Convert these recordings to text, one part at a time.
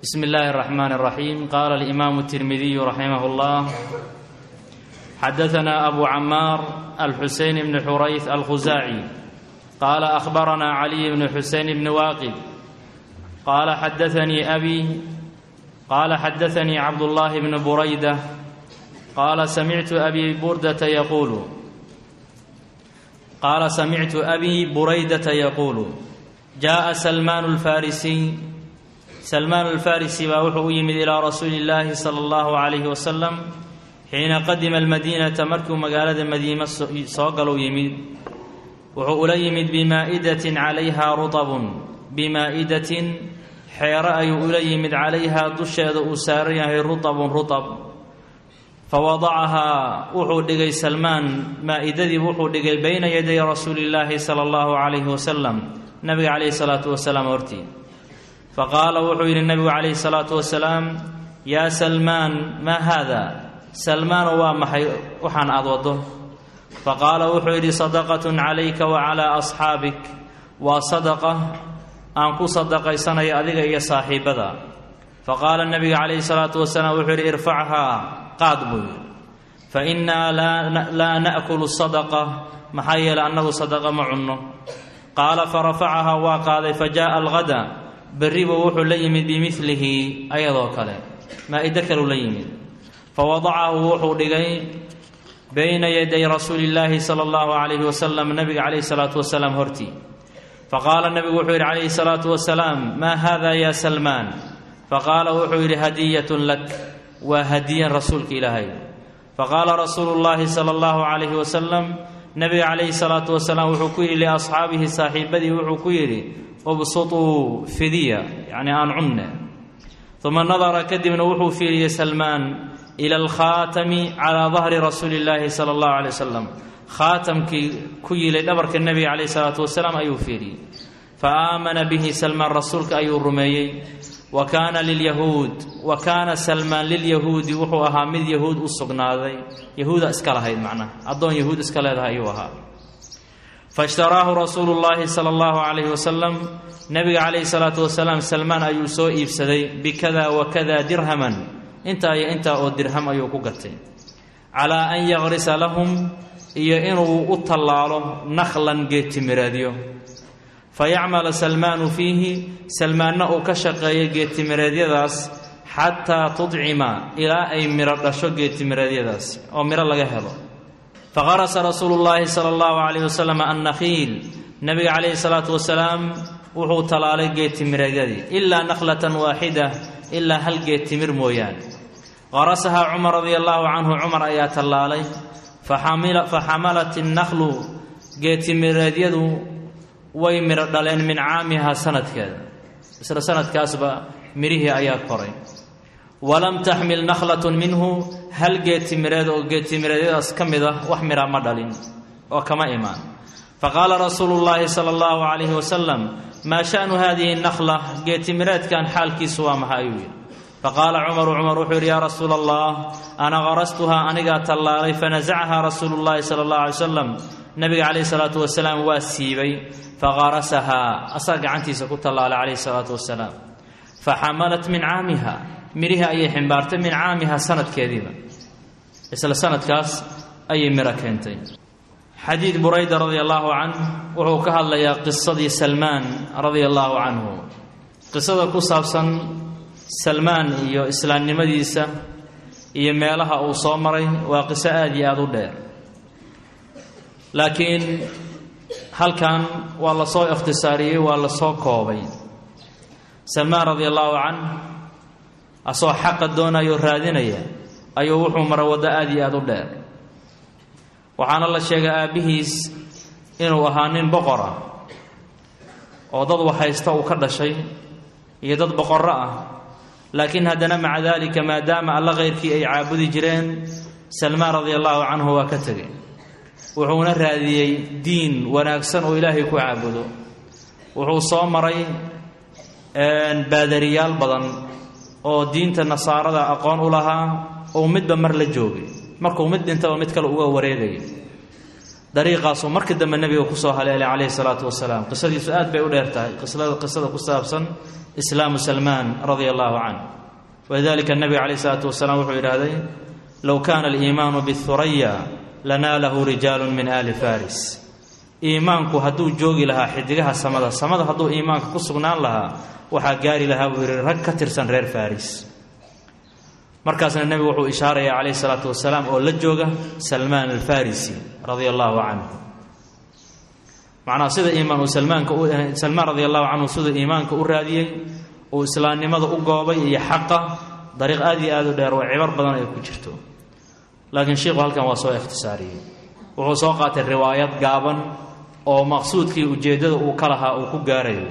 بسم الله الرحمن الرحيم قال الإمام الترمذي رحمه الله حدثنا أبو عمار الحسين بن حريث الخزاعي قال أخبرنا علي بن حسين بن واقد قال حدثني أبي قال حدثني عبد الله بن بريدة قال سمعت أبي بردة يقول قال سمعت أبي بريدة يقول جاء سلمان الفارسي سلمان الفارسي baa wuxuu u yimid ilىa rasuuli الlaahi slى الlaه عalيه وsلم xiina qadima الmadيnaةa markuu magaalada madiine soo galou yimid wuxuu ula yimid bimaa'idaة calayha ruطb bimaa'idatin xeero ayuu ula yimid calayhaa dusheeda uu saaran yahay ruطbun ruطb fawadacahaa wuxuu dhigay salmaan maa'idadii wuxuu dhigay bayna yaday rasuuli اllaahi salى اllahu عalayh wasalam nabiga calayh الsalaaةu wasalaam hortii faqaala wuxuu yidhi nabigu calayhi الsalaatu wasalaam yaa salmaan maa haada salmaano waa maxay waxaan aad waddo faqaala wuxuu yidhi sadaqat calayka wa calaa asxaabik waa sadaqa aan ku sadaqaysanayo adiga iyo saaxiibbada faqaala nabiga calayhi الsalaatu wasalaam wuxuu yidhi irfachaa qaad buu yidhi fainaa laa na'kulu sadaqa maxaa yeelay annagu sadaqa ma cunno qaala farafacahaa waa qaaday fajaءa algada berribu wuxuu la yimid bimilihi ayadoo kale maa-ide kaleu la yimid fawadacahu wuxuu dhigay bayna yaday rasuuli illaahi sala allahu calayhi wasalam nabiga calayhi salaatu wasalaam hortii faqaala nabigu wuxuu yidhi calayhi salaatu wasalaam maa haada ya salmaan faqaala wuxuu yidhi hadiyatun lak waa hadiyan rasuulka ilaahay faqaala rasuulu llaahi sala allahu calayhi wasalam nabiga calayhi salaatu wasalaam wuxuu ku yidhi liasxaabihi saaxiibadii wuxuu ku yidhi ubsutuu fidiya yacni aan cunne uma nadara kadibna wuxuu fiiriyey salmaan ila alkhaatami calaa dahri rasuuli illaahi sala allahu calay wasalam khaatamkii ku yilay dhabarka nebiga calayhi salaatu wasalaam ayuu fiiriyey fa aamana bihi salmaan rasuulka ayuu rumeeyey wa kaana lilyahuud wa kaana salmaan lilyahuudi wuxuu ahaa mid yahuud u sugnaaday yahuuda iska lahayd macnaha addoon yahuud iska leedahay ayuu ahaa faishtaraahu rasuulu llaahi sala allahu calayhi wasalam nabiga calayhi salaatu wasalaam salmaan ayuu soo iibsaday bikada wa kada dirhaman intaa iyo intaa oo dirham ayuu ku gatay calaa an yaqrisa lahum iyo inuu u tallaalo nakhlan geedtimireedyo fa yacmala salmaanu fiihi salmaanna uu ka shaqeeyo geedtimireedyadaas xataa tudcima ilaa ay midho dhasho geedtimireedyadaas oo midho laga helo faqarasa rasuulu llaahi sala allahu calayh wasalam annakhiil nabiga calayhi salaatu wasalaam wuxuu tallaalay geedtimireedyadii ilaa nakhlatan waaxida ilaa hal geed timir mooyaane qarasahaa cumar radia allaahu canhu cumar ayaa tallaalay fa xamalat innaklu geedtimireedyadu way midho dhaleen min caamihaa sanadkeeda isla sanadkaasba midhihii ayaa koray walam taxmil nakhlatun minhu hal geedtimireed oo geedtimireedyadaas ka mid ah wax midha ma dhalin oo kama imaan faqaala rasuulu llaahi sala allahu calayhi wasalam maa sha'nu haadihi nakhla geedtimireedkan xaalkiisu waa maxa ayuu yidhi faqaala cumaru cumar wuxuu yidhi yaa rasuula allah ana qarastuhaa anigaa tallaalay fanasacahaa rasuulu llaahi sala allahu alay wasalam nabiga calayhi salaatu wasalaam waa siibay faqarasahaa asaa gacantiisa ku tallaalay calayhi salaatu wasalaam faxamalat min caamiha midhihii ayay ximbaartay min caamiha sanadkeediiba isla sanadkaas ayay midho keentay xadiid burayda radia allaahu canh wuxuu ka hadlayaa qisadii salmaan radia allaahu canhu qisada ku saabsan salmaan iyo islaamnimadiisa iyo meelaha uu soo maray waa qiso aada iyo aada u dheer laakiin halkan waa la soo ikhtisaariyey waa la soo koobay salmaan radia allaahu canh asagoo xaqa doonayo raadinaya ayuu wuxuu maray waddo aada iyo aada u dheer waxaana la sheegay aabbihiis inuu ahaa nin boqor ah oo dad waxhaysta uu ka dhashay iyo dad boqorro ah laakiin haddana maca daalika maadaama alla khayrkii ay caabudi jireen salmaan radia allaahu canhu waa ka tegay wuxuuna raadiyey diin wanaagsan oo ilaahay ku caabudo wuxuu soo maray baadariyaal badan oo diinta nasaarada aqoon u lahaa ou midba mar la joogay markuu mid dhintaba mid kale uga wareegaya dariiqaasuu markii dambe nebiga kusoo haleelay calayhi salaatu wasalaam qisadiisu aad bay u dheer tahay qisada qisada ku saabsan islaamu salmaan radia allahu canh walidalika nabiga calayh isalaatu wasalaam wuxuu yidhaahday low kaana aliimaanu bihuraya lanaalahu rijaalu min aali faris iimaanku hadduu joogi lahaa xidigaha samada samada hadduu iimaanka ku sugnaan lahaa waxaa gaari lahaa buu yidhi rag ka tirsan reer faris markaasna nebigu wuxuu ishaaraya calayhi salaatu wasalaam oo la jooga salmaan alfarisi radia allahu canhu macnaha sida iimaan uu salmaanka salmaan radia allahu canhu siduu iimaanka u raadiyey uu islaamnimada u goobay iyo xaqa dariiq aad iyo aad u dheer oo cibar badan ay ku jirto laakiin sheikhu halkan waa soo ikhtisaariyey wuxuu soo qaatay riwaayad gaaban oo maqsuudkii ujeeddada uu ka lahaa uu ku gaarayo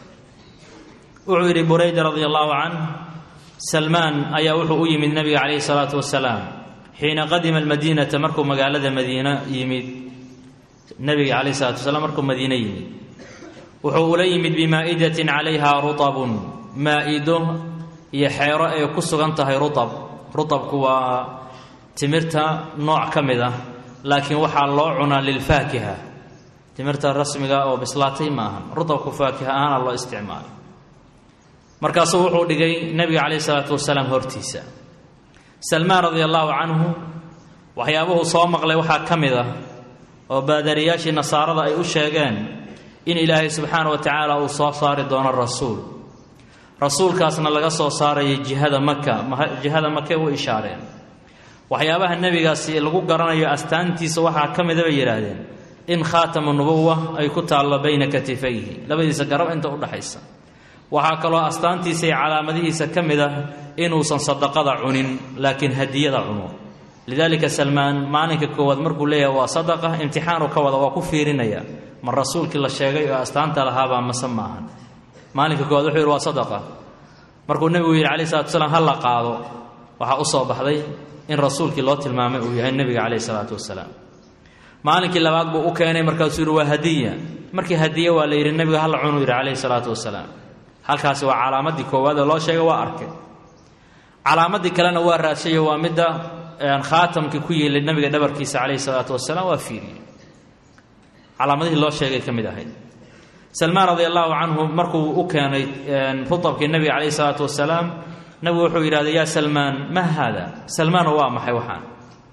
wuxuu yidhi burayda radia allahu canh salmaan ayaa wuxuu u yimid nebiga calayhi salaatu wasalaam xiina qadima almadiinata markuu magaalada madiina yimid nebiga calayhi salatu wasalaam markuu madiine yimid wuxuu ula yimid bimaa'idatin calayha rutabun maa'ido iyo xeero ay ku sugan tahay rutab rutabku waa timirta nooc ka mid ah laakiin waxaa loo cunaa lilfaakiha timirta rasmiga oo bislaatay ma ahan rutabku faakiha ahaana loo isticmaalo markaasuu wuxuu dhigay nebiga calayhi salaatu wasalaam hortiisa salmaan radia allahu canhu waxyaabuhu soo maqlay waxaa ka mid ah oo baadariyaashii nasaarada ay u sheegeen in ilaahay subxaana wa tacaala uu soo saari doono rasuul rasuulkaasna laga soo saarayo jihada maka jihada make u ishaareen waxyaabaha nebigaasi lagu garanayo astaantiisa waxaa ka mida bay yidhaahdeen in khaatamu nubuwa ay ku taallo bayna katifayhi labadiisa garab inta udhaxaysa waxaa kaloo astaantiisa iyo calaamadihiisa ka mid ah inuusan sadaqada cunin laakiin hadiyada cuno lidaalika salmaan maalinka koowaad markuu leeyahay waa sadaqa imtixaanu ka wada waa ku fiirinaya ma rasuulkii la sheegay oo astaanta lahaabaa mase maahan maalinka koowaad wuxuu yidhi waa sadaqa markuu nebigu yidhi calayi salatu wasalaam ha la qaado waxaa u soo baxday in rasuulkii loo tilmaamay uu yahay nebiga calayhi salaatu wasalaam maalinkii labaad buu u keenay markaasuu yidhi waa hadiya markii hadiye waa la yidhi nebiga hala cunuu yidhi calayhi salaatu wasalaam halkaasi waa calaamadii koowaad ee loo sheegay waa arkay calaamadii kalena waa raashayo waa midda khaatamkii ku yeelay nabiga dhabarkiisa calayhi salaatu wasalaam waa fiiriyey calaamadihii loo sheegay ka mid ahayd salmaan radia allahu canhu markuu u keenay rutabkii nabiga calayhi salaatu wasalaam nabigu wuxuu yidhahday yaa salmaan ma haada salmaano waa maxay waxaan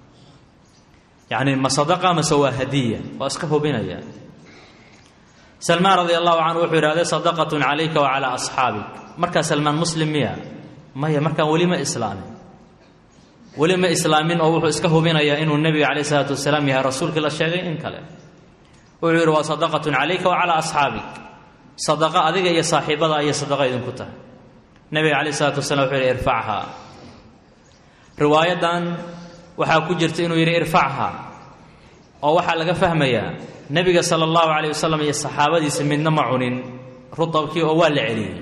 yacni ma sadaqa mase waa hadiya waa iska hubinaya salmaan radia allahu canhu wuxuu yidhahday sadaqatun calayka wa calaa asxaabik markaa salmaan muslim miya maya markaan weli ma islaamin weli ma islaamin oo wuxuu iska hubinayaa inuu nebiga calayh isalaatu wasalaam yahay rasuulkii la sheegay in kale wuxuu yidhi waa sadaqatun calayka wa calaa asxaabik sadaqa adiga iyo saaxiibada ayay sadaqa idinku tahay nebiga calayh isalaatu wasalaam wuxuu yidhi irfachaa riwaayadan waxaa ku jirta inuu yidhi irfachaa oo waxaa laga fahmayaa nebiga sala allahu calayh wasalam iyo saxaabadiisa midna ma cunin rutabkii oo waa la celiyey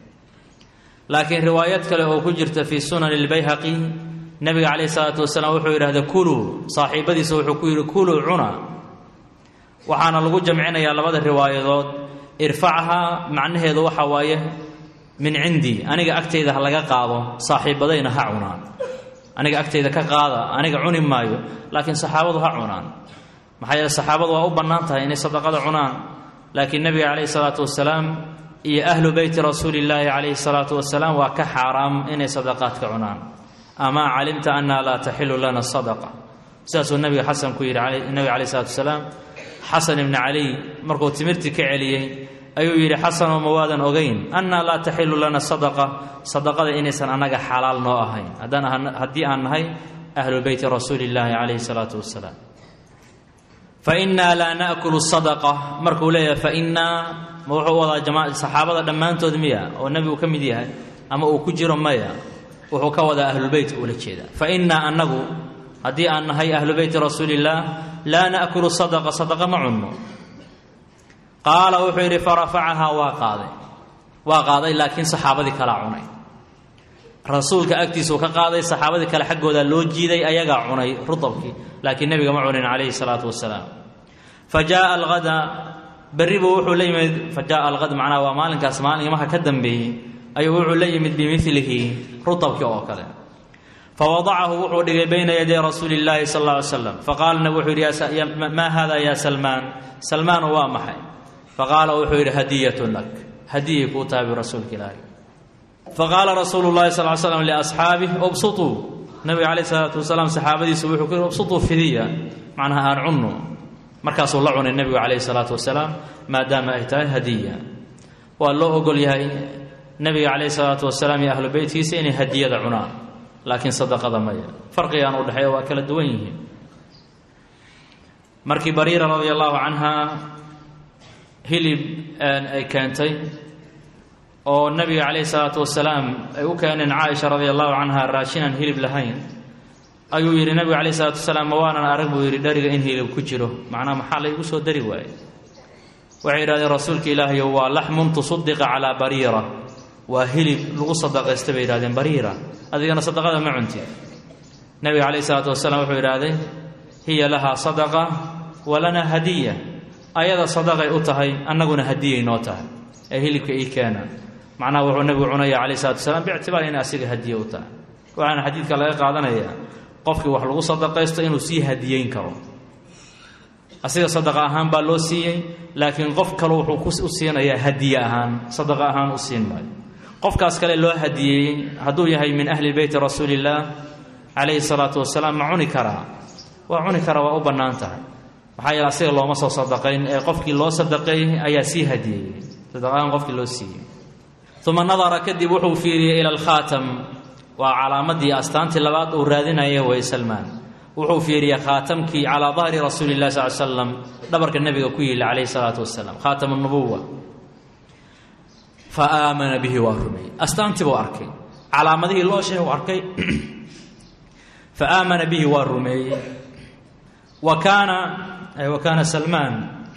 laakiin riwaayad kale oo ku jirta fii sunani lbayhaqi nebiga calayh isalaatu wasalaam wuxuu yidhahda kuluu saaxiibadiisa wuxuu ku yidhi kuluu cuna waxaana lagu jamcinayaa labada riwaayadood irfachaa macnaheedu waxa waaye min cindii aniga agtayda ha laga qaado saaxiibadayna ha cunaan aniga agtayda ka qaada aniga cuni maayo laakiin saxaabadu ha cunaan maxaa yeele saxaabadu waa u bannaan tahay inay sadaqada cunaan laakiin nebiga calayhi salaatu wasalaam iyo ahlu beyti rasuuli illaahi calayhi salaatu wasalaam waa ka xaaraam inay sadaqaadka cunaan amaa calimta annaha laa taxilu lana sadaqa sidaasuu nabiga xasan ku yidhi nabiga calayh salatu wasalaam xasan ibni caliy markuu timirtii ka celiyey ayuu yidhi xasanoo ma waadan ogeyn annaa laa taxilu lana sadaqa sadaqada inaysan annaga xalaal noo ahayn haddii aan nahay ahlu beyti rasuuli illaahi calayhi salaatu wasalaam fa innaa laa naakulu sadaqa markuu leeyahay fa innaa ma wuxuu wadaa jama saxaabada dhammaantood miya oo nebigu ka mid yahay ama uu ku jiro maya wuxuu ka wadaa ahlubeytka ula jeeda fa innaa annagu haddii aan nahay ahlu beyti rasuulillaah laa naakulu sadaqa sadaqa ma cunno qaala wuxuu yidhi farafacahaa waa qaaday waa qaaday laakiin saxaabadii kalaa cunay rasuulka agtiisuu ka qaaday saxaabadii kale xaggooda loo jiiday ayagaa cunay rutabkii laakiin nebiga ma cunin calayhi salaatu wasalaam fa jaaa alhada berribu wuxuu la yimid fa jaaa alhad macnaha waa maalinkaas maalinmaha ka dambeeyey ayuu wuxuu la yimid bimilihi rutabkii oo kale fawadacahu wuxuu dhigay bayna yaday rasuuli illaahi sal alla ly slam faqaala nabi wuxuu yidhi maa hada ya salmaan salmaanu waa maxay faqaala wuxuu yidhi hadiyatun lak hadiyay kuu tahay bu rasuulka ilaahi faqaala rasuulu llahi sal l slam liasxaabih ubsutuu nabiga calayh isalaatu wasalaam saxaabadiisu wuxuu ku yihi ubsutuu fidiya macnaha aan cunno markaasuu la cunay nebigu calayhi salaatu wasalaam maadaama ay tahay hadiya waa loo ogol yahay nebiga calayhi salaatu wasalaam iyo ahlu beytkiisa inay hadiyada cunaan laakiin sadaqada maya farqigaan u dhexeeya waa kala duwan yihiin markii bariira radia allahu canha hilib ay keentay oo nabiga calayhi salaatu wasalaam ay u keeneen caaisha radia allahu canha raashinaan hilib lahayn ayuu yidhi nabigu calayhi salaatu wasalaam ma waanan arag buu yidhi dhariga in hilib ku jiro macnaha maxaa laygu soo dari waaye waxay yidhahdeen rasuulka ilaahayo waa laxmun tusaddiqa calaa bariira waa hilib lagu sadaqaysta bay yidhahdeen bariira adigana sadaqada ma cunti nabiga calayhi salaatu wasalaam wuxuu yidhaahday hiya lahaa sadaqa walanaa hadiya ayada sadaqay u tahay annaguna hadiyay noo tahay ee hilibka ii keena macnaha wuxuu nabigu cunaya calayhi salatu wasalaam biictibaar inay asiga hadiye u tahay waxaana xadiidka laga qaadanayaa qofkii wax lagu sadaqaysto inuu sii hadiyeyn karo asiga sadaqa ahaan baa loo siiyey laakiin qof kale wuxuu u siinayaa hadiye ahaan sadaqa ahaan u siin maayo qofkaas kale loo hadiyeeyey hadduu yahay min ahli beyti rasuulillaah calayhi salaatu wasalaam ma cuni karaa waa cuni karaa waa u bannaan tahay maxaa yeele asiga looma soo sadaqayn ee qofkii loo sadaqeeyey ayaa sii hadiyeeyey sadaqahaan qofkii loo siiyey uma nadara kadib wuxuu fiiriyey ila alkhaatam waa calaamadii astaantii labaad uu raadinaya way salmaan wuxuu fiiriyey khaatamkii calaa dahri rasuuli llahi sal slam dhabarka nebiga ku yili calayhi salaatu wasalaam khaatam nubuwa fa aamana bihi waa rumeeyey astaantii buu arkay calaamadihii loo sheeg arkay fa aamana bihi waa rumeeyey wa kaana wa kaana salmaan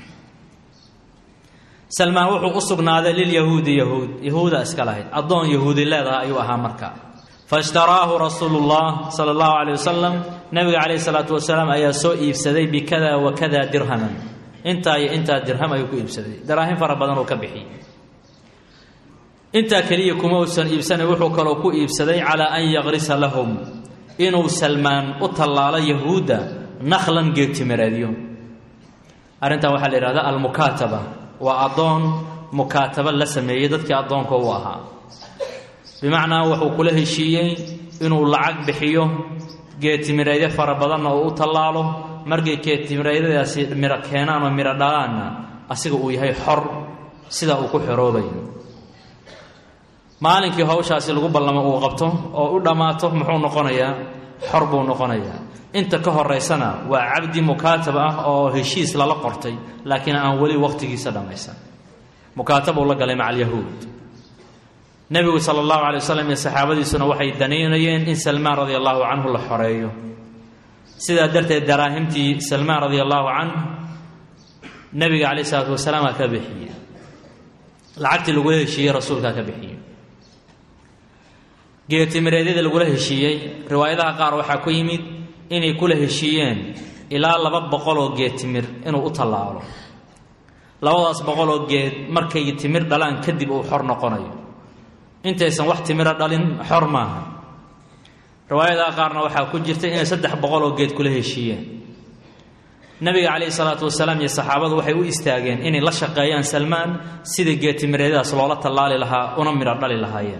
salmaan wuxuu u sugnaaday lilyahuudi yahuud yahuuda iska lahayd addoon yahuudi leedaha ayuu ahaa marka faishtaraahu rasuulu llah sala allahu calayh wasalam nabiga calayhi salaatu wasalaam ayaa soo iibsaday bikada wa kada dirhaman intaa iyo intaa dirham ayuu ku iibsaday daraahim fara badan uu ka bixiyey intaa keliya kuma uusan iibsanay wuxuu kaloo ku iibsaday calaa an yaqrisa lahum inuu salmaan u tallaalo yahuudda nakhlan geedtimireedyo arrintan waxaa la yidhahda almukaataba waa addoon mukaataba la sameeyey dadkii addoonka u ahaa bimacnaa wuxuu kula heshiiyey inuu lacag bixiyo geedtimireedyo fara badanna oo u tallaalo markay geedtimireedyadaasi miro keenaan oo miro dhalaanna asiga uu yahay xor sida uu ku xoroobayo maalinkii hawshaasi lagu ballamo uu qabto oo u dhammaato muxuu noqonayaa xor buu noqonayaa inta ka horaysana waa cabdi mukaatab ah oo heshiis lala qortay laakiin aan weli wakhtigiisa dhammaysan mukaatab uu la galay maca alyahuud nebigu sala allahu calay wasalam iyo saxaabadiisuna waxay danaynayeen in salmaan radia allahu canhu la xoreeyo sidaa darteed daraahimtii salmaan radia allahu canh nebiga calayh isalaatu wasalaam aa ka bixiyey lacagtii lagula heshiiyey rasuulkaa ka bixiyey geetimireedyada lagula heshiiyey riwaayadaha qaar waxaa ku yimid inay kula heshiiyeen ilaa laba boqoloo geed timir inuu u tallaalo labadaas boqoloo geed markay timir dhalaan kadib uu xor noqonayo intaysan wax timiro dhalin xor maaha riwaayadaha qaarna waxaa ku jirta inay saddex boqoloo geed kula heshiiyeen nabiga calayhi salaatu wasalaam iyo saxaabadu waxay u istaageen inay la shaqeeyaan salmaan sida geetimireedyadaas loola tallaali lahaa una midho dhali lahaayeen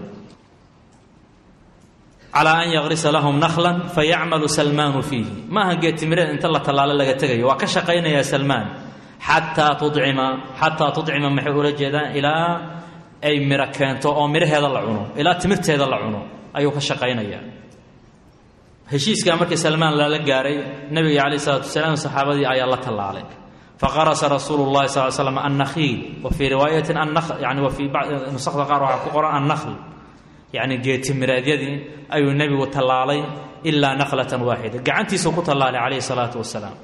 calaa an yaqrisa lahum nakhlan fayacmalu salmaanu fiihi maaha geetimireed inta la tallaalo laga tegayo waa ka shaqaynayaa salmaan xataa tudcima xataa tudcima maxay ula jeedaan ilaa ay midho keento oo midhaheeda la cuno ilaa timirteeda la cuno ayuu ka shaqaynayaa heshiiskaa markii salmaan lala gaaray nabiga calayh isalaatu wasalaam saxaabadii ayaa la tallaalay faqarasa rasuulu llahi sal slam annakhiil wa fii riwaayatin yani wa fii nusakda qaar waxaa ku qoran annakhl yacni geetimireedyadii ayuu nebigu tallaalay ilaa nakhlatan waaxida gacantiisuu ku tallaalay calayhi salaatu wasalaam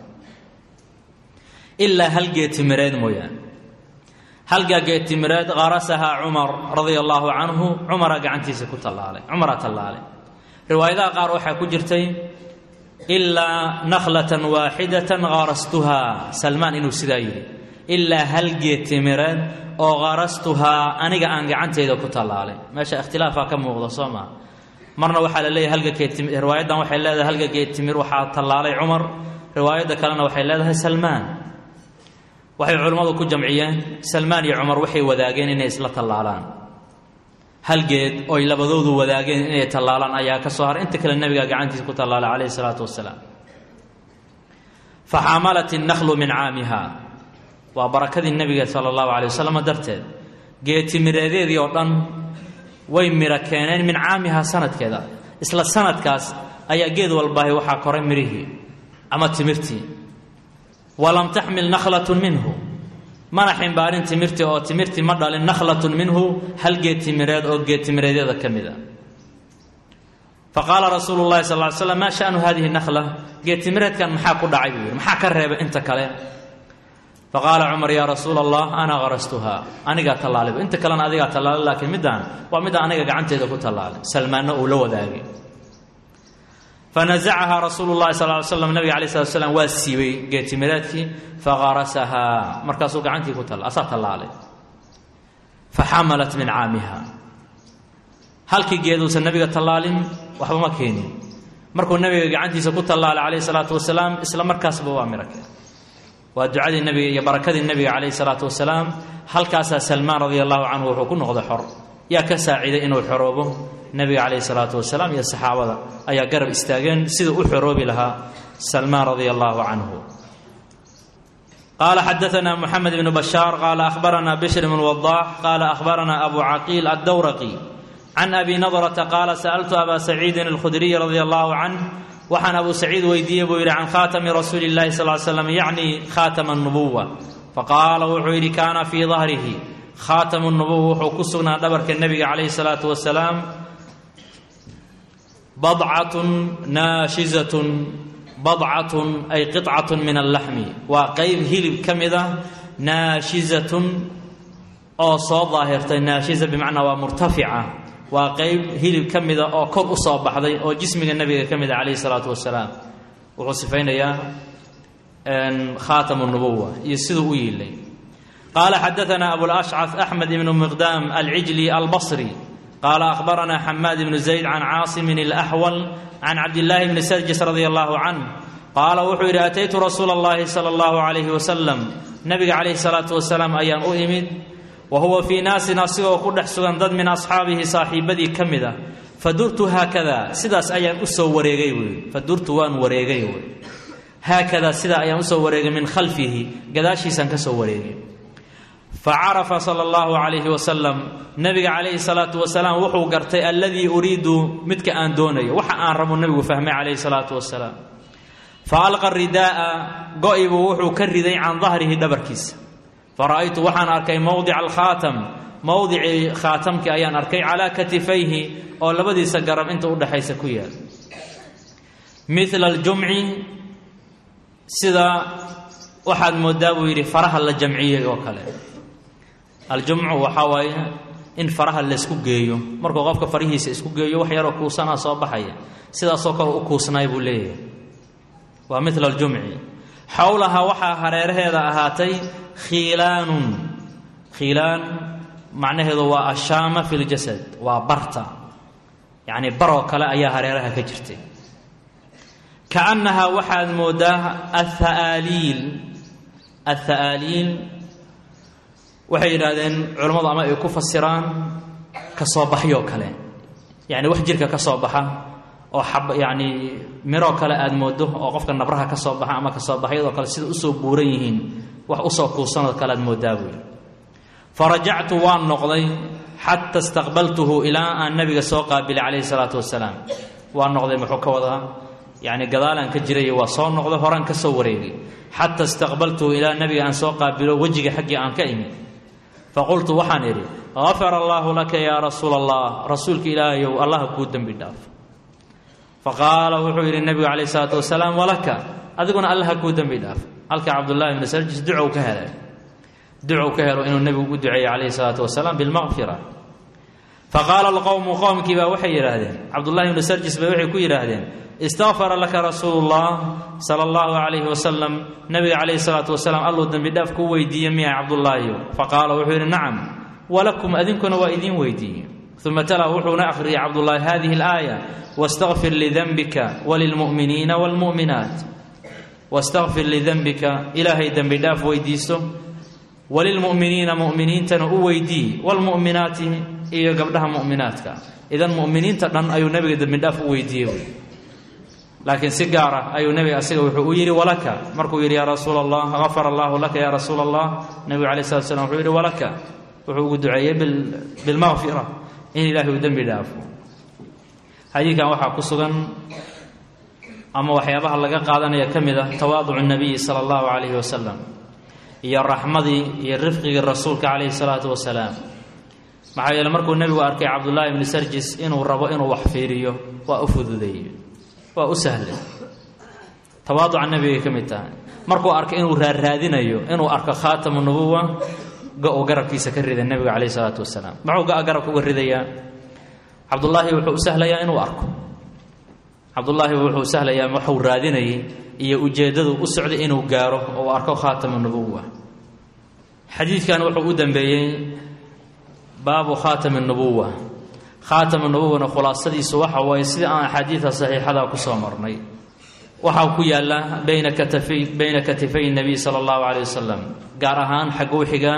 ilaa hal geetimireed mooyaane halgaa geetimireed qarasahaa cumar radia allaahu canhu cumara gacantiisa ku tallaalay cumaraa tallaalay riwaayadaha qaar waxaa ku jirtay ilaa nakhlatan waaxidatan qarastuhaa salmaan inuu sidaa yidhi ilaa hal geetimireed oo qarastuhaa aniga aan gacanteyda ku tallaalay meesha ikhtilaafaa ka muuqda soo maa marna waxaa la leeyahay halga geetimi riwaayaddan waxay leedahay halga geetimir waxaa tallaalay cumar riwaayadda kalena waxay leedahay salmaan waxay culimmadu ku jamciyeen salmaan iyo cumar waxay wadaageen inay isla tallaalaan hal geed oy labadoodu wadaageen inay tallaalaan ayaa ka soo haray inta kale nebigaa gacantiisa ku tallaalay calayhi salaatu wasalaam faxamalat innaklu min caamiha waa barakadii nebiga sala allahu calay wasalam darteed geetimireedeedii oo dhan way miro keeneen min caamihaa sanadkeeda isla sanadkaas ayaa geed walbaahi waxaa koray mirihii ama timirtii walam taxmil nakhlatun minhu mana ximbaarin timirtii oo timirtii ma dhalin nakhlatun minhu hal geed timireed oo geed timireedyada ka mid a faqaala rasuulu llahi sal ly slam maa shanu hadihi nakhla geed timireedkan maxaa ku dhacay buu yidhi maxaa ka reebay inta kale faqaala cumar yaa rasuula allah ana qarastuhaa anigaa tallaalay inta kalena adigaa tallaalay laakiin middaan waa middaa aniga gacanteeda ku tallaalay salmaanna uu la wadaagay fanazacahaa rasuulu llahi sal ly slam nabiga alay slat slam waa siibay geetimireedkii faqarasahaa markaasuu gacantii ku tala asaa tallaalay faxamalat min caamiha halkii geeduusan nabiga tallaalin waxba ma keenin markuu nabiga gacantiisa ku tallaalay calayhi salaatu wasalaam isla markaasba waa miro keen waa ducadii nabiga iyo barakadii nabiga calayhi salaatu wasalaam halkaasaa salmaan radia allahu canhu wuxuu ku noqday xor yaa ka saaciiday inuu xoroobo nabiga calayhi salaatu wasalaam iyo saxaabada ayaa garab istaageen siduu u xoroobi lahaa salmaan radia allahu canhu qaala xadaana muxamed bnu bashaar qaala ahbarana bishr bn wadaax qaala ahbarana abu caqiil addawraqi can abi nadrata qaala sa'altu aba saciidin alkhudriy radia allahu canh waxaan abu saciid weydiiyey buu yidhi can khaatami rasuuli llahi sal slam yacni khaatama nubuwa faqaala wuxuu yidhi kaana fii dahrihi khaatamu nubuwa wuxuu ku sugnaa dhabarka nebiga calayhi salaatu wasalaam badcatun naashizatun badcatun ay qicatun min allaxmi waa qeyb hilib ka mid ah naashizatun oo soo daahirtay naashiza bimacnaa waa murtafica waa qeyb hilib ka mida oo kor u soo baxday oo jismiga nebiga ka mida calayhi salaatu wasalaam wuxuu sifaynayaa khaatamu nubuwa iyo siduu u yiilay qaala xadaana abulashcaf axmed ibnu miqdaam alcijli albasri qaala ahbarana xamaad ibnu zayd can caasimin alaxwal can cabdillaahi bni sarjis radia allahu canh qaala wuxuu yidhi ataytu rasuula allahi sala allahu calayhi wasalam nabiga calayhi salaatu wasalaam ayaan u imid wa huwa fii naasin asigoo ku dhex sugan dad min asxaabihi saaxiibadii ka mid ah fadurtu haakada sidaas ayaan u soo wareegay buui fadurtu waan wareegay wy haakadaa sidaa ayaan usoo wareegay min khalfihi gadaashiisaan ka soo wareegay fa carafa sala allahu calayhi wasalam nabiga calayhi salaatu wasalaam wuxuu gartay alladii uriidu midka aan doonayo waxa aan rabo nebigu fahmay calayhi salaatu wasalaam fa alqa ridaa'a go-ibuu wuxuu ka riday can dahrihi dhabarkiisa fara'aytu waxaan arkay mowdica alkhaatam mowdicii khaatamkii ayaan arkay calaa katifayhi oo labadiisa garab inta udhexaysa ku yaal mila aljumci sida waxaad moodaa buu yidhi faraha la jamciyey oo kale aljumcu waxaa waaye in faraha laysku geeyo markuu qofka farihiisa isku geeyo wax yaroo kuusanaa soo baxaya sidaasoo kale u kuusnaay buu leeyahay waa mila aljumci xowlaha waxaa hareeraheeda ahaatay khiilaanun khiilaan macnaheedu waa ashaama fi ljasad waa barta yacni baroo kale ayaa hareeraha ka jirtay kaannahaa waxaad moodaa atha'aaliil atha'aaliil waxay yidhaahdeen culammadu ama ay ku fasiraan ka soo baxyoo kale yacni wax jirka ka soo baxa oo xab yacni miroo kale aada moodo oo qofka nabraha ka soo baxa ama ka soo baxyadoo kale sida usoo buuran yihiin wax usoo kuusanoo kale aad moodaa buuyi fa rajactu waan noqday xata istaqbaltuhu ilaa aan nabiga soo qaabilay calayhi salaatu wasalaam waan noqday muxuu ka wadaa yacni gadaalaan ka jirayo waa soo noqday horaan ka soo wareegay xata istaqbaltuhu ilaa nabiga aan soo qaabilo wejiga xaggii aan ka imid faqultu waxaan idhi gafara allaahu laka yaa rasuula allah rasuulka ilaahayow allaha kuu dembi dhaaf faqaala wuxuu yidhi nebigu calayh isalaatu wasalaam walaka adiguna allaha kuu dembi dhaaf halka cabdullaahi bni sarjis ducow ka helay ducow ka helo inuu nebigu u duceeyey calayhi salaatu wasalaam bilmaqfira faqaala alqowmu qowmkii baa waxay yidhaahdeen cabdullahi bni sarjis bay waxay ku yidhaahdeen istakfara laka rasuulu llah sala allahu calayhi wasalam nabiga calayhi salaatu wasalaam alluu dembi dhaaf kuu weydiiye miya cabdullaahiyo faqaala wuxuu yidhi nacam walakum adinkuna waa idiin weydiiye uma tala wuxuuna akhriyay cabdullaahi hadihi alaaya wastakfir lidanbika walilmu'miniina waalmu'minaat wastakfir lidanbika ilaahay dembi dhaaf weydiiso walilmu'miniina mu'miniintana u weydii waalmu'minaati iyo gabdhaha mu'minaadka idan mu'miniinta dhan ayuu nebiga dembidhaaf u weydiiyey laakiin si gaar ah ayuu nebiga asiga wuxuu u yidhi walaka markuu yidhi yaa rasuula allah gafara allahu laka yaa rasuula allah nebigu alai slat slam wuxuu yidhi walaka wuxuu ugu duceeyey bilmaqfira in ilaahay uu dembi dhaafo xadiidkan waxaa ku sugan ama waxyaabaha laga qaadanaya ka mid ah tawaaducu nabiyi sala allahu calayhi wasalam iyo raxmadii iyo rifqigii rasuulka calayhi salaatu wasalaam maxaa yeele markuu nebigu arkay cabdullaahi ibni sarjis inuu rabo inuu wax fiiriyo waa u fududeeye waa u sahlay tawaaduca nebigay ka mid tahay markuu arkay inuu raarraadinayo inuu arko khaatamu nubuwa go-u garabkiisa ka rida nebiga calayhi salaatu wasalaam muxuu ga garabka uga ridayaa cabdullaahi wuxuu u sahlayaa inuu arko cabdullaahi wuxuu sahlayaa waxuu raadinayay iyo ujeeddadu u socday inuu gaaro oo uu arko khaatamu nubuwa xadiidkan wuxuu u dambeeyey baabu khaatami nubuwa khaatama nubuwana khulaasadiisu waxa waaye sida aan axaadiida saxiixada ku soo marnay waxaa ku yaalla bayna katafay bayna katifay nabiy sala allahu calayh wasalam gaar ahaan xagguu xigaa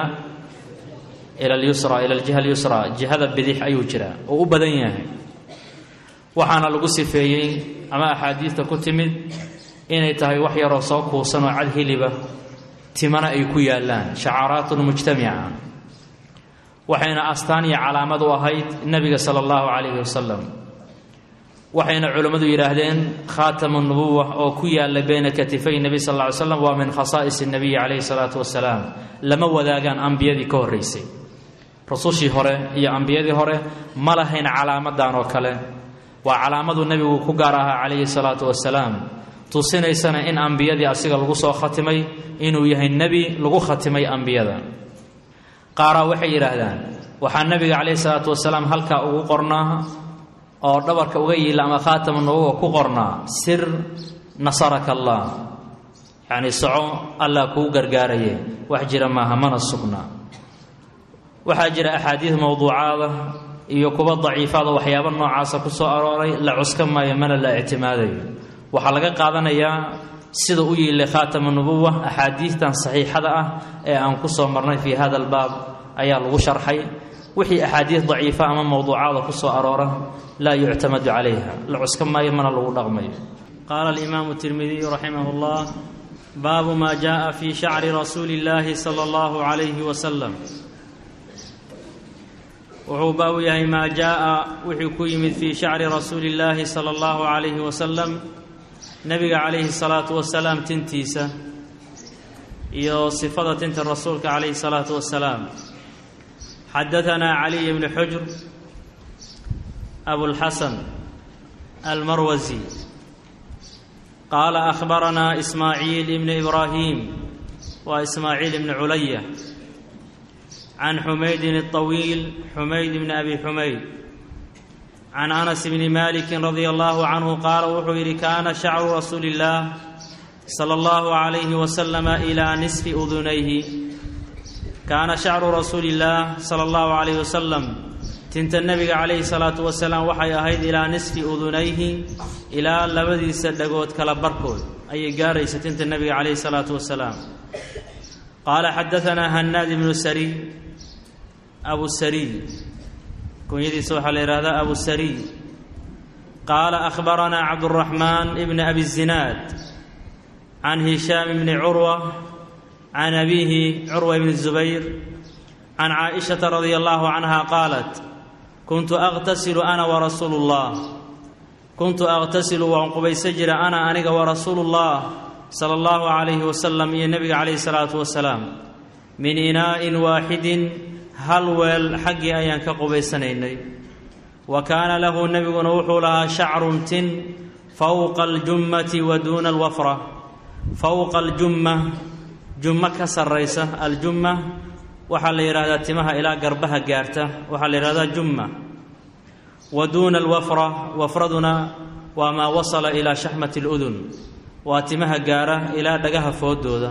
ila alyusra ila aljiha alyusra jihada bidix ayuu jiraa oo u badan yahay waxaana lagu sifeeyey ama axaadiidta ku timid inay tahay wax yaroo soo kuusan oo cad hiliba timana ay ku yaallaan shacaaraatun mujtamica waxayna astaan iyo calaamad u ahayd nebiga sala allahu calayhi wasalam waxayna culimmadu yidhaahdeen khaatamu nubuwa oo ku yaalla bayna katifay nebi sal lla ly slam waa min khasaa'is nebiyi calayhi salaatu wasalaam lama wadaagaan ambiyadii ka horraysay rusushii hore iyo ambiyadii hore ma lahayn calaamadan oo kale waa calaamaduu nebigu ku gaar ahaa calayhi salaatu wasalaam tusinaysana in ambiyadii asiga lagu soo khatimay inuu yahay nebi lagu khatimay ambiyada qaaraa waxay yidhaahdaan waxaa nebiga calayhi salaatu wasalaam halkaa ugu qornaa oo dhabarka uga yiila ama khaatama nubuwa ku qornaa sir nasaraka allah yacni soco allah kuu gargaaraye wax jira maaha mana sugnaa waxaa jira axaadiid mowduucaada iyo kuwa daciifaada waxyaaba noocaasa ku soo arooray la cuska maayo mana la ictimaadayo waxaa laga qaadanayaa sida u yiilay khaatama nubuwa axaadiidtan saxiixada ah ee aan ku soo marnay fii hada albaab ayaa lagu sharxay wixii axaadiid daciifa ama mowduucaada ku soo aroora laa yuctamadu calayha la cuska maayo mana lagu dhaqmayo qaala alimaamu tirmidiyu raximah llah baabu ma jaءa fi shacri rasuuli اllahi salى اllahu عalayhi wasalam wuxuu baabu yahay maa jaءa wuxuu ku yimid fii shacri rasuuli اllahi salى اllahu عalayhi wasalam nebiga calayhi الsalaatu wasalaam tintiisa iyo sifada tinta rasuulka calayhi الsalaatu wasalaam xadaثanaa caliy bni xujr abulxasan almarwasi qaala akhbaranaa ismaaciil ibni ibraahim waa ismaaciil ibni culaya can xumaydin الطawiil xumayd bni abi xumayd can anas bni maliki radia allahu canhu qaala wuxuu yidhi kaana shacru rasuuli اllah salى اllahu عalayhi waslama ilaa nisfi udunayhi kaana shacru rasuuli اllah sala اllahu عalayh wasalam tinta nebiga calayhi salaatu wasalaam waxay ahayd ilaa nisfi udunayhi ilaa labadiisa dhagood kala barkood ayay gaaraysa tinta nebiga calayhi salaatu wasalaam qaala xadaanaa hanaad ibnu sariy abu sariy kunyadiisa waxaa la yidhahdaa abu sariy qaala akhbaranaa cabduraxmaan ibni abi zinaad can hishaam ibni curwa can abiihi curwa ibni zubayr can caaishata radia allahu canha qaalat kuntu aqtasilu ana warasuulu llah kuntu aqtasilu waan qubaysa jira ana aniga warasuulu llah sala allahu calayhi wasalam iyo nebiga calayhi salaatu wasalaam min inaa'in waaxidin hal weel xaggii ayaan ka qubaysanaynay wa kaana lahu nebiguna wuxuu lahaa shacrun tin fowqa aljummati wa duuna alwafra fowqa aljumma jummo ka sarraysa aljumma waxaa la yidhahdaa timaha ilaa garbaha gaarta waxaa la yidhahdaa jumma wa duuna alwafra wafraduna waa maa wasala ilaa shaxmati aludun waa timaha gaara ilaa dhagaha foodooda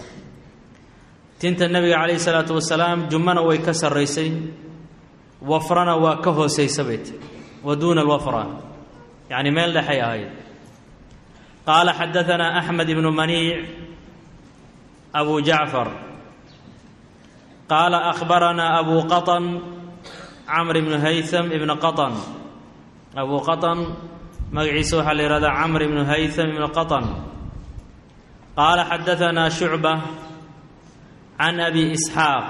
tinta nebiga calayhi salaatu wasalaam jummana way ka sarraysay wafrana waa ka hoosaysa bay ti wa duuna alwafra yacni meel dhexay ahayd qaala xadaanaa axmed ibnu maniic abu jacfar qaala akhbaranaa abu qaطn camr ibnu haytham ibnu qatan abu qatan magaciisa waxaa la yihahdaa camr ibnu haytham ibnu qatan qaala xadaanaa shucba can abi isxaaq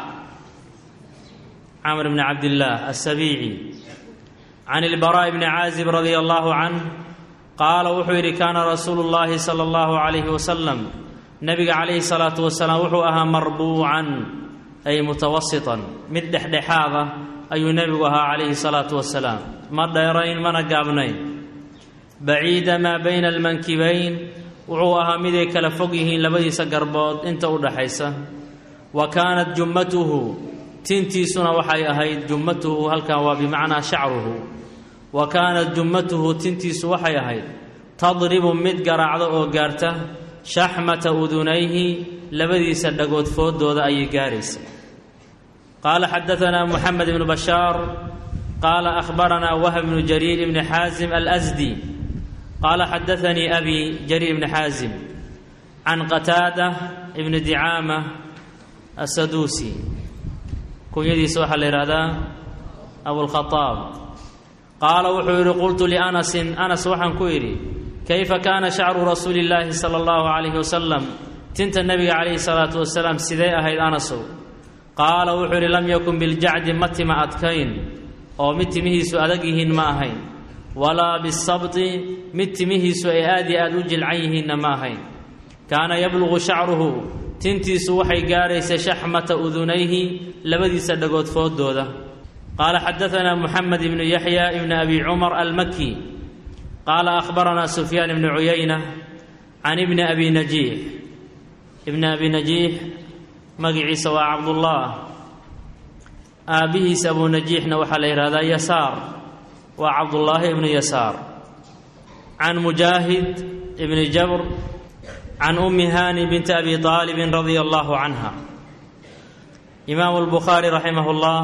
camr bni cabdillaah asabiici can ilbaraa'i bni caazib radia allahu canh qaala wuxuu yidhi kaana rasuulu llaahi sala allahu calayhi wasalam nebiga calayhi salaatu wasalaam wuxuu ahaa marbuucan ay mutawasitan mid dhexdhexaad ah ayuu nebigu ahaa calayhi salaatu wasalaam ma dheerayn mana gaabnayn baciida maa bayna almankibayn wuxuu ahaa miday kala fog yihiin labadiisa garbood inta u dhaxaysa wa kaanat jummatuhu tintiisuna waxay ahayd jummatuhu halkan waa bimacnaa shacruhu wa kaanat jummatuhu tintiisu waxay ahayd tadribu mid garaacda oo gaarta shaxmata udunayhi labadiisa dhagood fooddooda ayay gaaraysa qaala xadaanaa muxamed ibnu bashaar qaala akhbaranaa wahb bnu jariir ibni xaasim alasdi qaala xadaanii abi jariir ibni xaasim can qataada ibni dicaama asaduusi kunyadiisa waxaa la yidhahdaa abulkhadaab qaala wuxuu yidhi qultu lianasin anas waxaan ku idhi kayfa kaana shacru rasuuli illaahi sala allahu calayhi wasalam tinta nebiga calayhi salaatu wasalaam sidee ahayd anasow qaala wuxuu yidhi lam yakun biljacdi ma tima adkayn oo mid timihiisu adag yihiin ma ahayn walaa bisabti mid timihiisu ay aad iyo aad u jilcan yihiinna ma ahayn kaana yabluqu shacruhu tintiisu waxay gaaraysa shaxmata udunayhi labadiisa dhagood fooddooda qaala xadaanaa muxamed ibnu yaxya ibni abi cumar almaki qaala akhbaranaa sufyaan ibnu cuyayna can ibni abi najiix ibni abi najiix magiciisa waa cabdullaah aabbihiis abu najiixna waxaa la yidhahdaa yasaar waa cabdullaahi ibnu yasaar can mujaahid ibni jabr can ummi haani binti abi aalibin radia allahu canha imaamu lbukhaari raximah ullah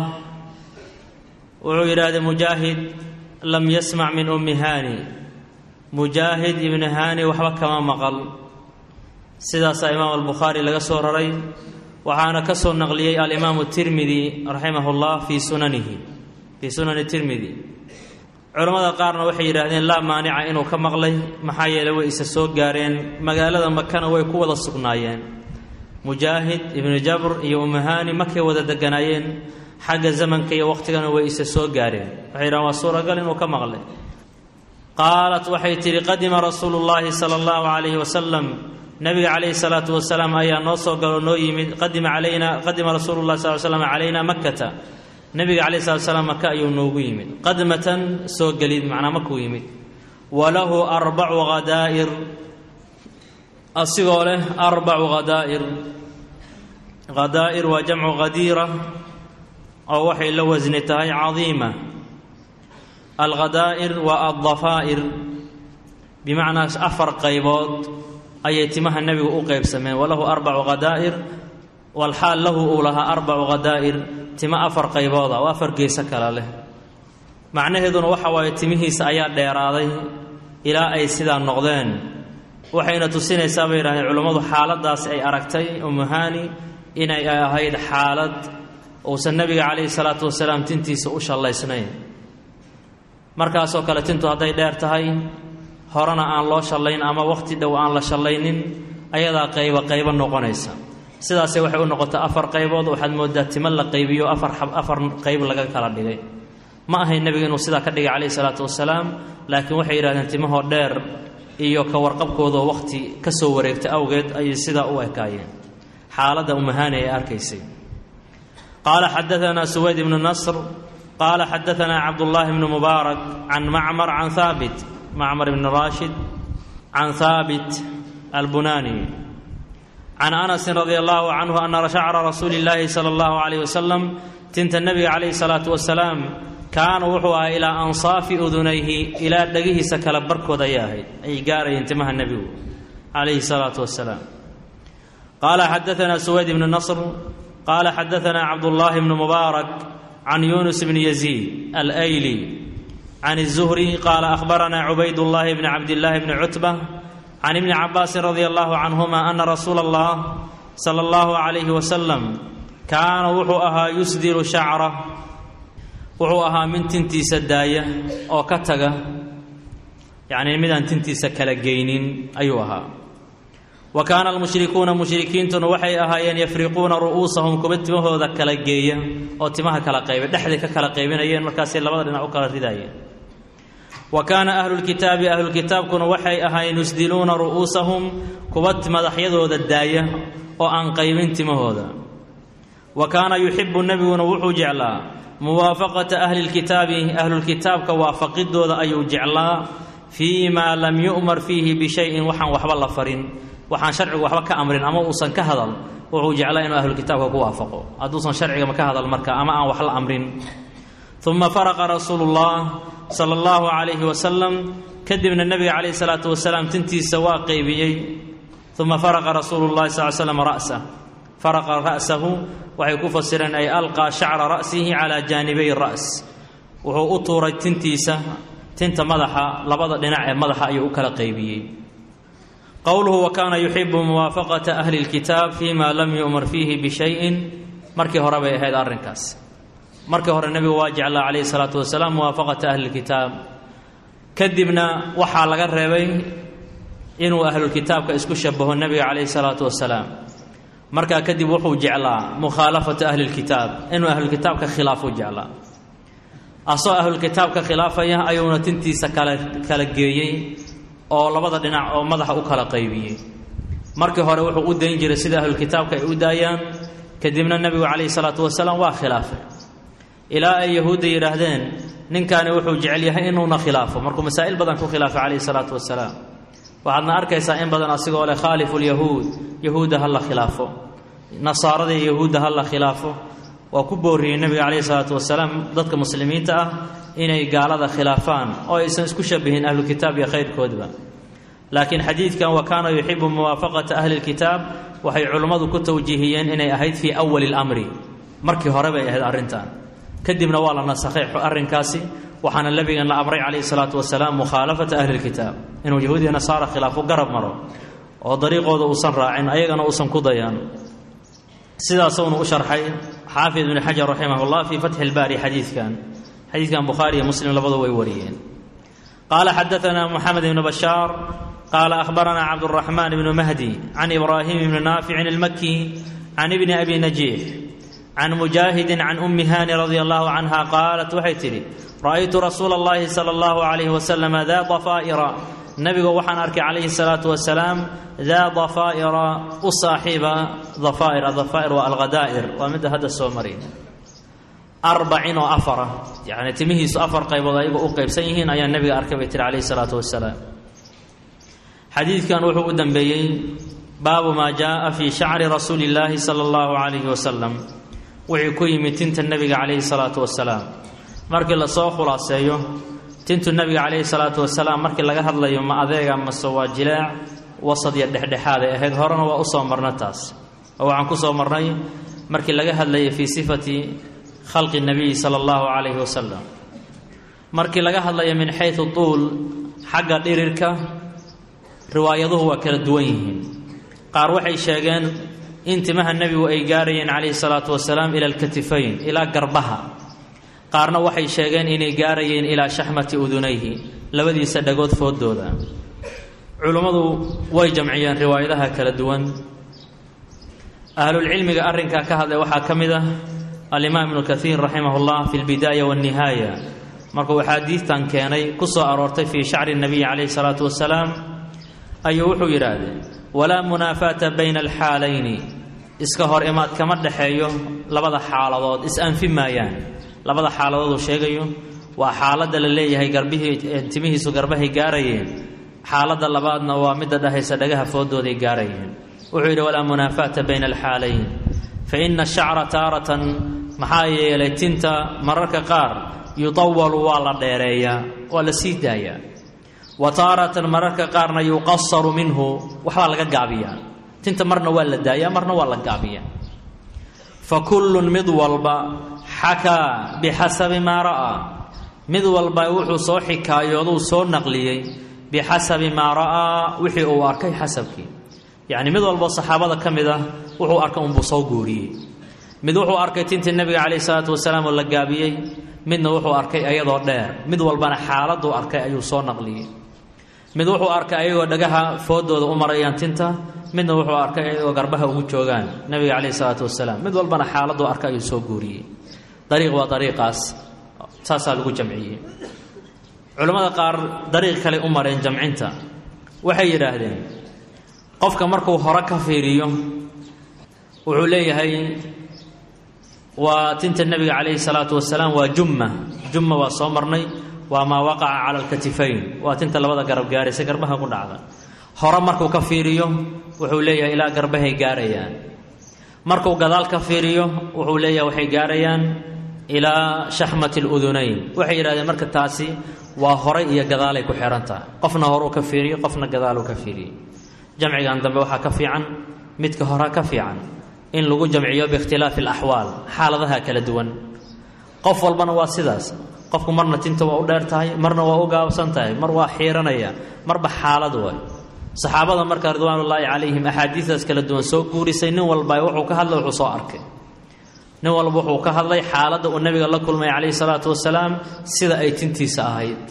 wuxuu yidhahdee mujaahid lam yasmac min ummi haani mujaahid ibni haani waxba kama maqal sidaasaa imaam albukhaari laga soo raray waxaana ka soo naqliyey alimaamu tirmidi raximah ullah fii sunanihi fii sunani tirmidi culammada qaarna waxay yidhaahdeen laa maanica inuu ka maqlay maxaa yeeley way isa soo gaareen magaalada makana way ku wada sugnaayeen mujaahid ibnu jabr iyo umuhaani markay wada deganaayeen xagga zamanka iyo waqhtigana way isa soo gaareen waxay yidhahdeen waa suuragal inuu ka maqlay qaalat waxay tidhi qadima rasuulu llaahi sala allahu calayhi wasalam nabiga calayhi salaatu wasalaam ayaa noo soo galo noo yimid qadima calayna qadima rasuulu llahi sal slam calayna makkata nabiga calayhi salatu salaam maka ayuu noogu yimid qadmatan soo gelid macnaa makuu yimid walahu arbacu hadaa'ir asigoo leh arbacu hadaa'ir hadaa'ir waa jamcu khadiira oo waxay la wasni tahay cadiima alghadaa'ir waa addafaa'ir bimacnaa afar qaybood ayay timaha nebigu u qaybsameen walahu arbacu hadaa'ir walxaal lahu uu lahaa arbacu hadaa'ir timo afar qaybooda oo afar geeso kale leh macnaheeduna waxa waaye timihiisa ayaa dheeraaday ilaa ay sidaa noqdeen waxayna tusinaysaa bay yidhahdeen culummadu xaaladdaasi ay aragtay umuhaani inay ahayd xaalad uusan nebiga calayhi salaatu wasalaam tintiisa u shallaysnayn markaasoo kale tintu hadday dheer tahay horena aan loo shallayn ama wakhti dhow aan la shallaynin ayadaa qaybo qaybo noqonaysa sidaasay waxay u noqotay afar qaybood waxaad moodaa timo la qaybiyo afar afar qayb laga kala dhigay ma ahayn nebiga inuu sidaa ka dhigay calayhi salaatu wasalaam laakiin waxay yidhahdeen timahoo dheer iyo ka warqabkoodoo wakhti ka soo wareegtay awgeed ayay sidaa u ekaayeen xaaladda umahaani ay arkaysay qaala xadaanaa suwayd ibnu nasr qaala xadaanaa cabdullaahi bnu mubaarak can macmar can haabit macmar ibni raashid can haabit albunaani can anasin radia allahu canhu ana shacra rasuuli illaahi sala allahu calayh wasalam tinta nebiga calayhi salaatu wasalaam kaana wuxuu ahaa ilaa ansaafi udunayhi ilaa dhegihiisa kala barkood ayay ahayd ay gaarayeen timaha nebigu calayhi salaatu wasalaam qaala xadaanaa suwayd ibnu nasr qaala xadaanaa cabdullaahi bnu mubaarak can yunus bni yaziid alayli can الzuhri qaala akhbaranaa cubaydullaahi bni cabdillaahi bni cutba can ibni cabaasin radia allahu canhuma ana rasuula allah sala allahu calayhi wasalam kaana wuxuu ahaa yusdiru shacra wuxuu ahaa min tintiisa daaya oo ka taga yacni midaan tintiisa kala geynin ayuu ahaa wa kaana almushrikuuna mushrikiintuna waxay ahaayeen yafriquuna ru'uusahum kuwa timahooda kala geeya oo timaha kala qayba dhexday ka kala qaybinayeen markaasay labada dhinac u kala ridaayeen wa kaana ahlulkitaabi ahlulkitaabkuna waxay ahaayeen yusdiluuna ru'uusahum kuwa madaxyadooda daaya oo aan qaybin timahooda wa kaana yuxibu nebiguna wuxuu jeclaa muwaafaqata ahli lkitaabi ahlulkitaabka waafaqidooda ayuu jeclaa fii maa lam yu'mar fiihi bishayin waxaan waxba la farin waxaan sharcigu waxba ka amrin ama uusan ka hadal wuxuu jeclaa inuu ahlulkitaabka ku waafaqo hadduusan sharcigama ka hadal marka ama aan wax la amrin uma faraqa rasuulu llah sala allahu calayhi wasalam kadibna nebiga calayhi salaatu wasalaam tintiisa waa qeybiyey uma faraqa rasuulu llahi sal slam ra'sah faraqa ra'sahu waxay ku fasireen ay alqaa shacra ra'sihi calaa jaanibay ra's wuxuu u tuuray tintiisa tinta madaxa labada dhinac ee madaxa ayuu u kala qaybiyey qowluhu wa kaana yuxibu muwaafaqata ahli lkitaab fima lam yu'mar fiihi bishayin markii hore bay ahayd arrinkaas markii hore nebigu waa jeclaa calayhi salaatu wasalaam muwaafaqata ahli lkitaab kadibna waxaa laga reebay inuu ahlulkitaabka isku shabaho nebiga calayhi salaatu wasalaam markaa kadib wuxuu jeclaa mukhaalafata ahli lkitaab inuu ahlulkitaabka khilaafu jeclaa asoo ahlulkitaabka khilaafaya ayuuna tintiisa kala kala geeyey oo labada dhinac oo madaxa u kala qaybiyey markii hore wuxuu u dayn jiray sida ahlulkitaabka ay u daayaan kadibna nebigu calayhi salaatu wasalaam waa khilaafay ilaa ay yahuudda yidhaahdeen ninkaani wuxuu jecel yahay inuuna khilaafo markuu masaa'il badan ku khilaafay calayhi salaatu wasalaam waxaadna arkaysaa in badan asigoo leh khaalifu lyahuud yahuudda ha la khilaafo nasaarada iyo yahuudda ha la khilaafo waa ku booriyey nebiga calayhi salaatu wasalaam dadka muslimiinta ah inay gaalada khilaafaan oo aysan isku shabihin ahlukitaab iyo khayrkoodba laakiin xadiidkan wa kaana yuxibu muwaafaqata ahli lkitaab waxay culummadu ku tawjiihiyeen inay ahayd fii awali lamri markii hore bay ahayd arrintan kadibna waa la nasakhay arrinkaasi waxaana nabigan la amray calayhi salaatu wasalaam mukhaalafata ahli lkitaab inuu yahuudiya nasaara khilaafo garab maro oo dariiqooda uusan raacin ayagana uusan ku dayan sidaasuunu u sharxay xaafid ibni xajar raximah llah fii fatxi lbaari xadiidkan xadiidkan bukhaari iyo muslim labadu way wariyeen qaala xadaanaa moxamed ibnu bashaar qaala ahbaranaa cabduraxmaan ibnu mahdi can ibraahim ibni naaficin ilmaki can ibni abi najiix can mujaahidi can ummi haani radia allahu canha qaalat waxay tidhi ra'aytu rasuula اllahi sala allahu calayhi wasalam daa dafaa'ira nabigu waxaan arkay calayhi salaatu wasalaam daa dafaa'ira u saaxiiba dafaa'ir adafaa'ir waa alghadaa'ir waa midda hadda soo mari arbacin oo afara yacni timihiisu afar qaybood ayagu u qaybsan yihiin ayaa nebiga arkay bay tihi calayhi salaatu wasalaam xadiidkan wuxuu u dambeeyey baabu maa jaaa fii shacri rasuuli illaahi sala allahu calayhi wasalam wixii ku yimid tinta nebiga calayhi salaatu wasalaam markii lasoo khulaaseeyo tintu nebiga calayhi salaatu wasalaam markii laga hadlayo ma adeega mase waa jilaac wasad iyo dhexdhexaaday ahayd horena waa usoo marna taas oo waxaan ku soo marnay markii laga hadlayay fii sifati khalqi nabiyi sala allahu calayhi wasalam markii laga hadlayo min xaysu tuul xagga dhirirka riwaayaduhu waa kala duwan yihiin qaar waxay sheegeen in timaha nebigu ay gaarayeen calayhi salaatu wasalaam ila alkatifayn ilaa garbaha qaarna waxay sheegeen inay gaarayeen ilaa shaxmati udunayhi labadiisa dhagood fooddooda culummadu way jamciyeen riwaayadaha kala duwan ahlulcilmiga arrinkaa ka hadlay waxaa ka mid ah alimaam ibnu kaiir raximah llah fi lbidaaya walnihaaya markuu axaadiidtan keenay ku soo aroortay fii shacri nabiyi calayhi salaatu wasalaam ayuu wuxuu yidhaahdee walaa munaafaata bayna alxaalayni iska hor imaad kama dhexeeyo labada xaaladood is-anfi maayaan labada xaaladood uu sheegayo waa xaaladda la leeyahay garbihii timihiisu garbahay gaarayeen xaaladda labaadna waa midda dhahaysa dhagaha fooddooday gaarayeen wuxuu yidhi walaa munaafaata bayna alxaalayn fa ina ashacra taaratan maxaa yeelay tinta mararka qaar yudawalu waa la dheereeyaa waa la sii daayaa wa taaratan mararka qaarna yuqasaru minhu waxbaa laga gaabiyaa tinta marna waa la daayaa marna waa la gaabiyaa fa kullun mid walba xakaa bixasabi maa ra'aa mid walba wuxuu soo xikaayooduu soo naqliyey bixasabi maa ra'aa wixii uu arkay xasabkii yacni mid walba saxaabada ka mid ah wuxuu arkay unbuu soo guuriyey mid wuxuu arkay tintii nebiga calayhi salaatu wasalaam oo la gaabiyey midna wuxuu arkay ayadoo dheer mid walbana xaaladuu arkay ayuu soo naqliyey mid wuxuu arkay ayagoo dhagaha foodooda u marayaan tinta midna wuxuu arkay ayagoo garbaha ugu joogaan nabiga caleyhi salaatu wasalaam mid walbana xaaladuu arkay ayuu soo guuriyey dariiq waa dariiqaas saasaa lagu jamciyey culammada qaar dariiq kale u mareen jamcinta waxay yidhaahdeen qofka markuu hore ka fiiriyo wuxuu leeyahay waa tinta nebiga calayhi salaatu wasalaam waa jumma jumma waa soo marnay waa maa waqaca cala alkatifayn waa tinta labada garab gaaraysa garbaha ku dhacda hore markuu ka fiiriyo wuxuu leeyahay ilaa garbahay gaarayaan markuu gadaal ka fiiriyo wuxuu leeyahay waxay gaarayaan ilaa shaxmati ludunayn waxay yidhahdeen marka taasi waa horay iyo gadaalay ku xihan tahay qofna horuu ka fiiriyo qofna gadaaluu ka fiiriyey jamcigan dambe waxaa ka fiican midka horaa ka fiican in lagu jamciyo biikhtilaafi alaxwaal xaaladaha kala duwan qof walbana waa sidaas qofku marna tinta waa u dheer tahay marna waa u gaabsan tahay mar waa xiiranaya marba xaalad way saxaabada marka ridwaanullaahi calayhim axaadiistaas kala duwan soo guurisay nin walba wuxuu ka hadlay wuxuu soo arkay nin walba wuxuu ka hadlay xaaladda uu nabiga la kulmay calayhi salaatu wasalaam sida ay tintiisa ahayd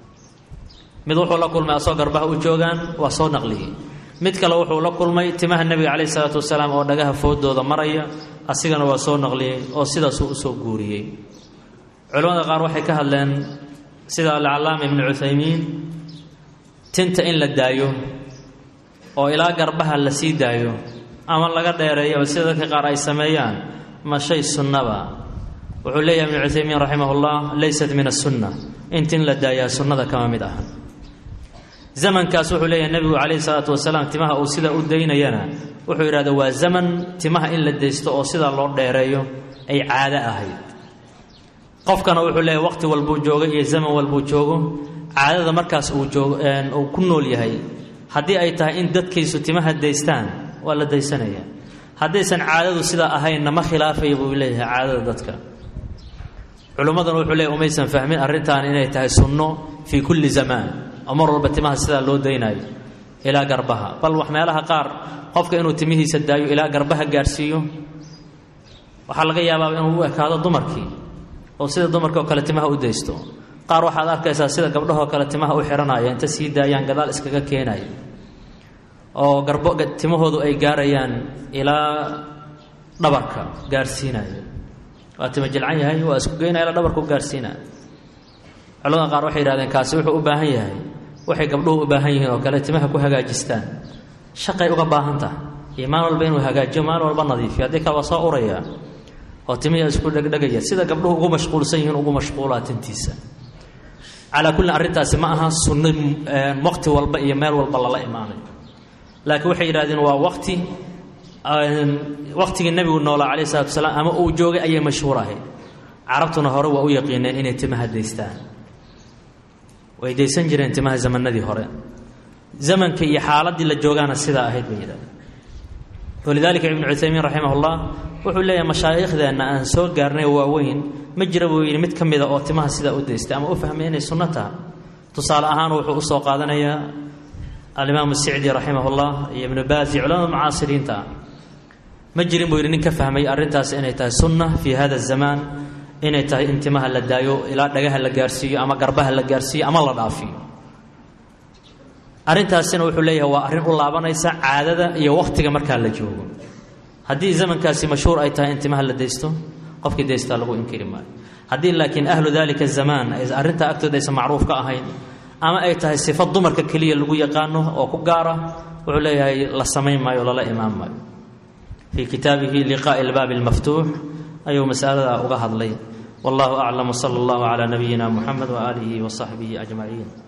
mid wuxuu la kulmay asoo garbaha u joogaan waa soo naqliyey mid kale wuxuu la kulmay timaha nebiga calayhi salaatu wasalaam oo dhagaha foodooda maraya asigana waa soo naqliyey oo sidaasuu usoo guuriyey culimmada qaar waxay ka hadleen sida alcallaama ibnu cuthaymiin tinta in la daayo oo ilaa garbaha la sii daayo ama laga dheereeyo sida dadka qaar ay sameeyaan ma shay sunnaba wuxuu leeyahay ibnu cuthaymiin raximahullah leysat min asunna in tin la daayaa sunnada kama mid aha zamankaas wuxuu leeyahay nebigu calayhi salaatu wasalaam timaha uu sidaa u daynayana wuxuu yidhahda waa zaman timaha in la daysto oo sidaa loo dheereeyo ay caado ahayd qofkana wuxuu leeyahay waqti walbuu joogo iyo zaman walbuu joogo caadada markaas uu joogo uu ku nool yahay haddii ay tahay in dadkiisu timaha daystaan waa la daysanaya haddaysan caadadu sidaa ahaynna ma khilaafaya buu leeyahay caadada dadka culimmaduna wuxuu leeyahy umaysan fahmin arrintan inay tahay sunno fii kulli zamaan oo mar walba timaha sidaa loo daynayo ilaa garbaha bal wax meelaha qaar qofka inuu timihiisa daayo ilaa garbaha gaarhsiiyo waxaa laga yaabaaba inuu u ekaado dumarkii oo sida dumarkii oo kale timaha u daysto qaar waxaad arkaysaa sida gabdhahoo kale timaha u xihanaya inta sii daayaan gadaal iskaga keenaya oo garbo timahoodu ay gaarayaan ilaa dhabarka gaarhsiinaya waa tima jilcan yahay waa isku geynaya ilaa dhabarka u gaarhsiinaya culamada qaar waxay yihahdeen kaasi wuxuu u baahan yahay waxay gabdhuhu u baahan yihiin oo kale timaha ku hagaajistaan shaqay uga baahan tahay iyo maalin walba inuu hagaajiyo maalin walba nadiifiyo haddii kale waa soo uraya oo timihii isku dhegdhegaya sida gabdhuhu ugu mashquulsan yihiin ugu mashquulaa tintiisa calaa kullin arrintaasi ma aha sunno waqti walba iyo meel walba lala imaanayo laakiin waxay yidhahdeen waa waqti waqtigii nebigu noolaa calayh salatu wasalaam ama uu joogay ayay mashhuur ahayd carabtuna hore waa u yaqiineen inay timaha daystaan way daysan jireen timaha zamanadii hore zamanka iyo xaaladii la joogaana sidaa ahayd bay yidhahdeen walidaalika ibnu cuthaymiin raximahullah wuxuu leeyahay mashaaikhdeenna aan soo gaarnay waaweyn ma jira buu yidhi mid ka mida oo timaha sidaa u daystay ama u fahmay inay sunno taha tusaale ahaan wuxuu usoo qaadanayaa alimaamu sicdi raximahullah iyo ibnu baas iyo culamada mucaasiriinta ah ma jirin buu yidhi nin ka fahmay arrintaas inay tahay sunna fii hada zamaan inay tahay in timaha la daayo ilaa dhagaha la gaarsiiyo ama garbaha la gaarsiiyo ama la dhaafiyo arrintaasina wuxuu leeyahay waa arrin u laabanaysa caadada iyo wakhtiga markaa la joogo haddii zamankaasi mashhuur ay tahay in timaha la daysto qofkii daystaa lagu inkiri maayo haddii laakiin ahlu dalika zamaan arrintaa agtooda aysan macruuf ka ahayn ama ay tahay sifo dumarka keliya lagu yaqaano oo ku gaara wuxuu leeyahay la samayn maayo lala imaan maayo fii kitaabihi liqaa'i albaabi almaftuux ayuu masalada uga hadlay wallahu aclam wsala allahu calaa nabiyina muxamed waaalihi wasaxbihi ajmaciin